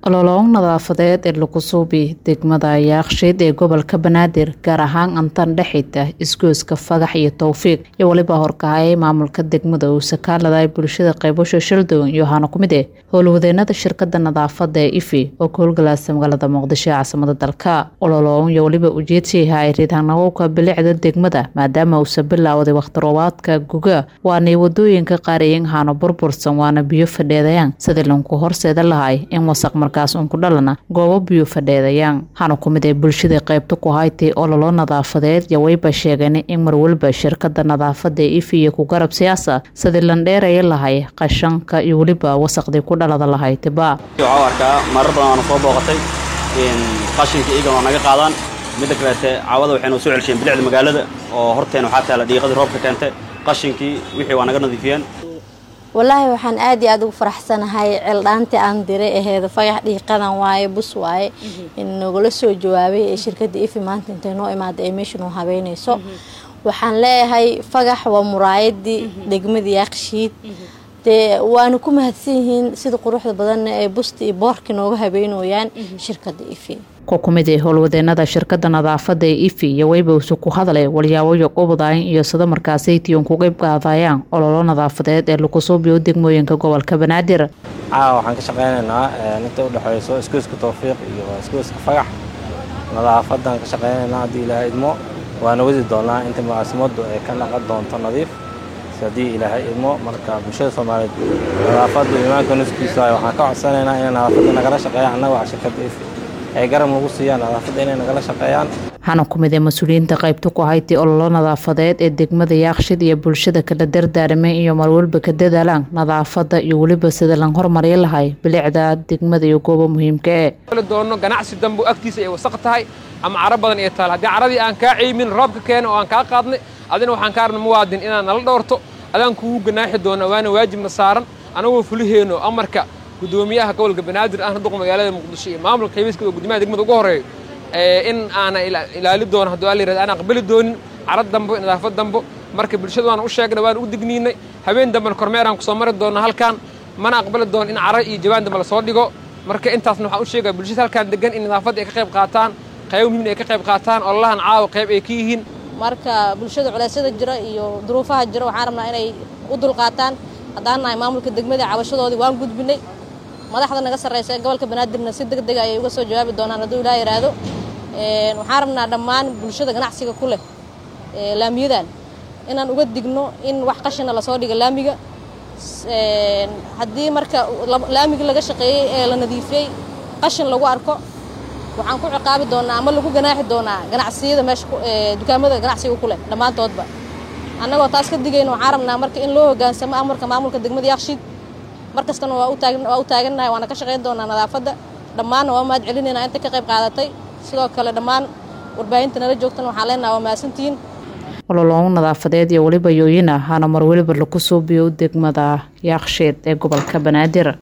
ololoon nadaafadeed ee lagu suubi degmada yaaqshiid ee gobolka banaadir gaar ahaan antan dhexita isgooska fagax iyo towfiiq iyo weliba horkahayay maamulka degmada uu sakaalada bulshada qaybasho shaldown iyo waxaana ku mid eh howlwadeenada shirkada nadaafada ee ifi oo ka howlgalaasa magaalada muqdisho ee caasimada dalka ololoon iyo weliba ujeedsiiha riidhanawowka bilicda degmada maadaama uusa bilowday wakhti roobaadka guga waanay wadooyinka qaariyin haano burbursan waana biyo fadheedayaan sidii lanku horseeda lahay in wasaq markaas uun ku dhalana goobo biyo fadheedayaan waxaana ku mid ee bulshada qaybta ku haytay ololo nadaafadeed iyo wayba sheegeen in marwalba shirkada nadaafada ee ifi iyo ku garab siyaasa sidii landheeraya lahay qashanka iyo weliba wasaqdii ku dhalada lahaytiba waxaa arkaa marar badan waana soo booqatay qashinka iyagan waa naga qaadaan midda kaleete caawada waxaynu soo celsheen bilicda magaalada oo horteena waxaa taala dhiiqadii roobka keentay qashinkii wixii waa naga nadiifiyeen wallaahi waxaan aad iyo aad ugu faraxsanahay ceeldhaantii aan diray aheeda fagax dhiiqadan waaye bus waaye nagula soo jawaabay ee shirkadda ifi maanta intay noo imaaday ee meesha noo habeynayso waxaan leeyahay fagax waa muraayadii degmadii yaaqshiid dee waana ku mahadsan yihiin sida quruxda badanna ee busta iyo boorka nooga habeynooyaan shirkadda ifi ku kumid ee howlwadeenada shirkada nadaafada ee ifi iyo weybowse ku hadlay walyaaboyo qubdayn iyo sida markaasaytiyon ku qeyb qaadayaan ololo nadaafadeed ee lagu suubiyo degmooyinka gobolka banaadir caawa waxaan ka shaqaynaynaa inta udhexeyso iskuuska towfiiq iyo iskuuska fagax nadaafadan ka shaqaynaynaa haddii ilaahay idmo waana wadi doonaa inta mucaasimadu ay ka naqon doonto nadiif haddii ilaahay idmo marka bulshada soomaaliyeed nadaafada imaanka nuskiisa waxaan ka codsanaynaa inay nadaafada nagala shaqeeyaan annaga waa shirkadda ifi ay garab nagu siiyaan nadaafadda inay nagala shaqeeyaan waxaana ku mid ee mas-uuliyiinta qaybta ku haytay ololo nadaafadeed ee degmada yaaqshid iyo bulshada kala dardaaramay iyo marwalba ka dadaalaan nadaafada iyo weliba sida lan hormariya lahay bilicda degmada iyo goobo muhiimka ee doono ganacsi dambu agtiisa ay wasaq tahay ama caro badan ay taal haddii caradii aan kaa ceymin roobka keena oo aan kaa qaadnay adina waxaan ka arna muwaadin inaan nala dhowrto adaan kugu ganaaxi doona waana waajibna saaran anagoo fuliheenno amarka gudoomiyaha gobolka banaadir ahna duqa magaalada muqdisho iyo maamulka xabiiska gudoomiyaha degmada ugu horeeyo in aana ilaali doono hadduu alla yirahdo aan aqbali doonin carad dambo nadaafad dambo marka bulshada waana u sheegnay waana u digniinay habeen dambena kormeeraan kusoo mari doona halkan mana aqbali doono in cara iyo jabaan dambe lasoo dhigo marka intaasna waxaan u sheegaya bulshada halkaan degan in nadaafadda ay ka qayb qaataan qaybo muhiimna ay ka qayb qaataan ololahan caawa qayb ay ka yihiin marka bulshada culeysyada jira iyo duruufaha jira waxaan rabnaa inay u dulqaataan haddaan nahay maamulka degmada cabashadoodii waan gudbinay madaxda naga sarreysa ee gobolka banaadirna si deg deg ayay uga soo jawaabi doonaan hadduu ilaa yidhaahdo waxaan rabnaa dhammaan bulshada ganacsiga ku leh laamiyadan inaan uga digno in wax qashina lasoo dhiga laamiga haddii marka laamigii laga shaqeeyey ee la nadiifiyey qashin lagu arko waxaan ku ciqaabi doonaa ama lagu ganaaxi doonaa ganacsiyada meesha dukaamada ganacsiga ku leh dhammaantoodba annagoo taas ka digayna waxaan rabnaa marka in loo hoggaansamo amarka maamulka degmada yaaqshiid mar kastana waa u taagannahay waana ka shaqayn doonaa nadaafadda dhammaanna waa mahad celinaynaa inta ka qayb qaadatay sidoo kale dhammaan warbaahinta nala joogtana waxaan leenaha waa mahadsantihiin ololoon nadaafadeed iyo weliba yooyina hana mar weliba lagu suubiyo degmada yaaqsheed ee gobolka banaadir